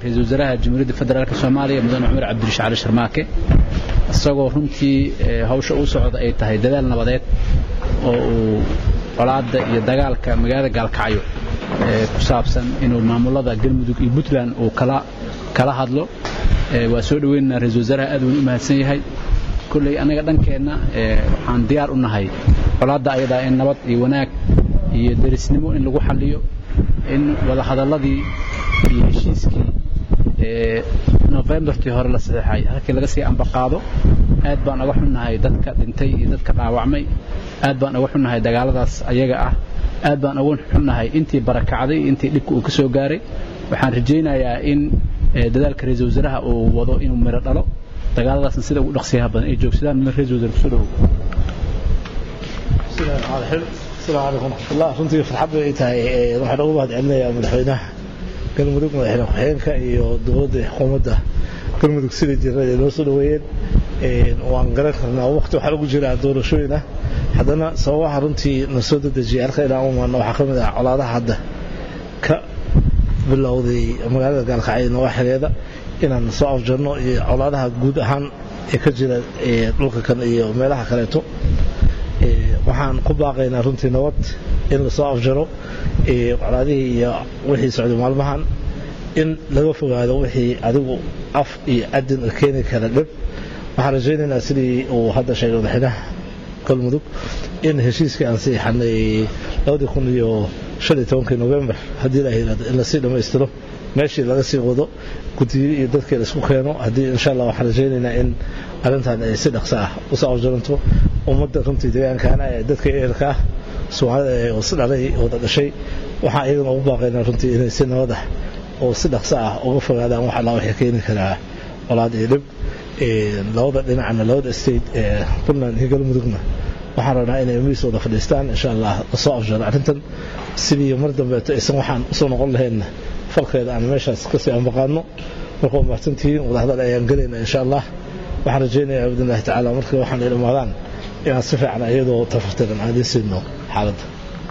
ra-iisul wasaaraha jamhuuriyadda federaalk soomaaliya mudane cumar cabdirashiid cali sharmaake isagoo runtii hawsha u socda ay tahay dadaal nabadeed oo uu colaadda iyo dagaalka magaalada gaalkacyo ku saabsan inuu maamulada galmudug iyo puntland uu kala kala hadlo waa soo dhaweynaynaa ra-iisul wasaaraha aad uun u mahadsan yahay kolley annaga dhankeenna waxaan diyaar u nahay colaadda ayadaa in nabad iyo wanaag iyo derisnimo in lagu xalliyo in wadahadalladii iyo heshiiskii nofembartii hore la saxeexay halkii laga sii ambaqaado aad baan uga xunnahay dadka dhintay iyo dadka dhaawacmay aad baan uga xunnahay dagaaladaas ayaga ah aad baan uga xunnahay intii barakacday iyo intii dhibka uu ka soo gaaray waxaan rajaynayaa in dadaalka ra-iisul wasaaraha uu wado inuu miro dhalo dagaaladaasna sida ugu dhaqsiyaha badan ay joogsadaan mid ra-iisul wasaare kusoo dhawow السلام عليكم ورحمة الله runtii farxad bay tahay waxaan ugu mahad celinayaa madaxweynaha galmudug madaxweyne ku-xigeenka iyo dowladda xukuumadda galmudug sida jirada ay noo soo dhaweeyeen waan garan karnaa waqti waxaa ugu jira doorashooyin ah haddana sababaha runtii na soo dedejiyay halka inaan u imaano waxaa ka mid ah colaadaha hadda ka bilowday magaalada gaalkacyo nawaaxigeeda inaan soo afjarno iyo colaadaha guud ahaan ee ka jira dhulka kan iyo meelaha kaleeto waxaan ku baaqaynaa runtii nabad in lasoo afjaro colaadihii iyo wixii socday maalmahan in laga fogaado wixii adigu af iyo adin keeni kara dhib waxaan rajaynaynaa sidii uu hadda sheegay madaxweynaha galmudug in heshiiskii aan siixanay labadii kun iyo shan iyo tobankii novembar haddii la yiraahdo in lasii dhammaystiro meeshii laga sii wado guddiyo iyo dadkii la isku keeno haddii insha allah waxaan rajaynaynaa in arrintan ay si dhaqso ah usoo afjaranto ummadda runtii deegaankaana ee dadka eerka ah soomaalida ee si dhalay wada dhashay waxaan iyagana ugu baaqaynaa runtii inay si nabad ah oo si dhaqso ah uga fogaadaan wax allaa waxay keeni karaa colaad iyo dhib labada dhinacna labada state ee puntland iyo galmudugna waxaan rabnaa inay miis wada fadhiistaan insha allah lasoo afjaro arrintan sidii mar dambeeto aysan waxaan usoo noqon lahaynna falkeeda aan meeshaas kasii ambaqaano marka waa mahadsantihiin wadahadal ayaan gelaynaa insha allah waxaan rajaynayaa biidnillahi tacaala markii waxaan ay dhammaadaan inaan si fiican iyadoo tafartiran aan idiin siino xaaladda